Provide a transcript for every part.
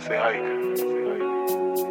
Say hi.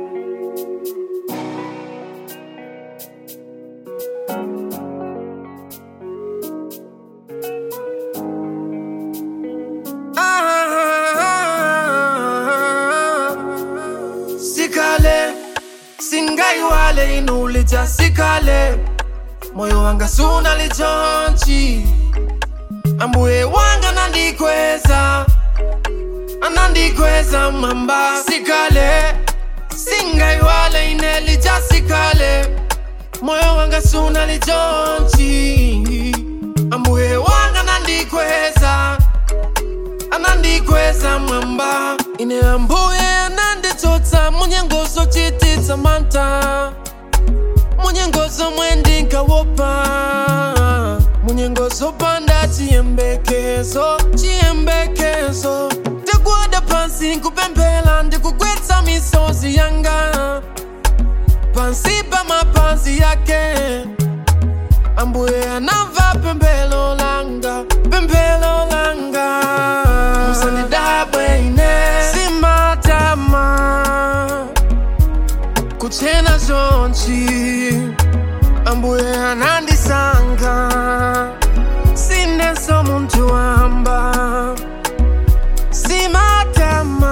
Ah, sikale singaiwale inulija sikale moyo wanga suna lichonchi ambuye wanga nandikweza anandikweza mamba sikale singaiwale inelija sikale moyo wanga suna lichonchi ambuye wanga nandikweza anandikweza mwamba ine ambuye ananditsotsa munyengozo chititsa manta munyengozo mwendinkawopa munyengozo panda chiyembekezo chiyembekezo ndikuwada pansi nkupemphera ndikugwetsa misozi yanga pansi pa mapazi yake ambuye anamva pemphero langa pemphero langa musandidabwe ine simatama kuchena zonchi ambuye anandisankha sineso munthu wamba simatama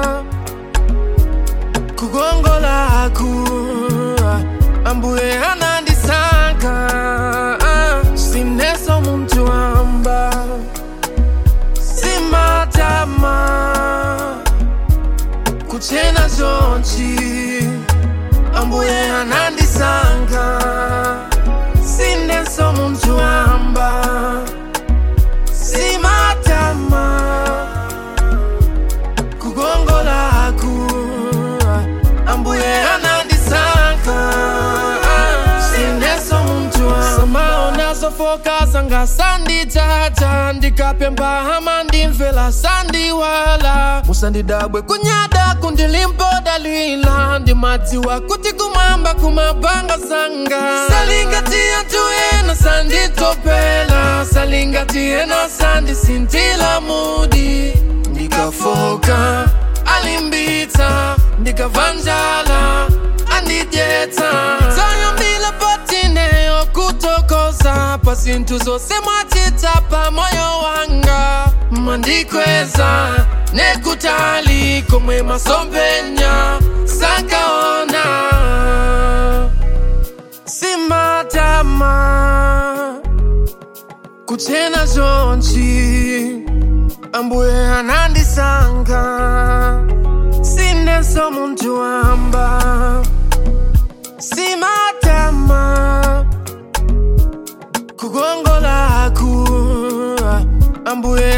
kukongolaku ambuye anandisankha sineso munthu wamba simatama kuchena zonchi ambuye anandisankha sineso munthu wamba simatama kukongolaku ambuye anandisankha sineso munthu wamba samaona zofoka zanga sanditata ndikapemba hama ndimvera sandiwala musandidabwe kunyada kundilimpoda ndimadziwa kuti kumwamba kumabanga zanga salingatiya tuyena sanditopela salingatiena sandisintila mudi ndikafoka alimbitsa ndikavanjala andidyetsa tayambila patineyo kutokoza pa zinthu zonse mwachita pa moyo wanga mandikweza nekutali komwe masompenya sankaona simatama kuchena zonchi ambuye anandisankha sineso munthu wamba simatama kukongolaku ambuye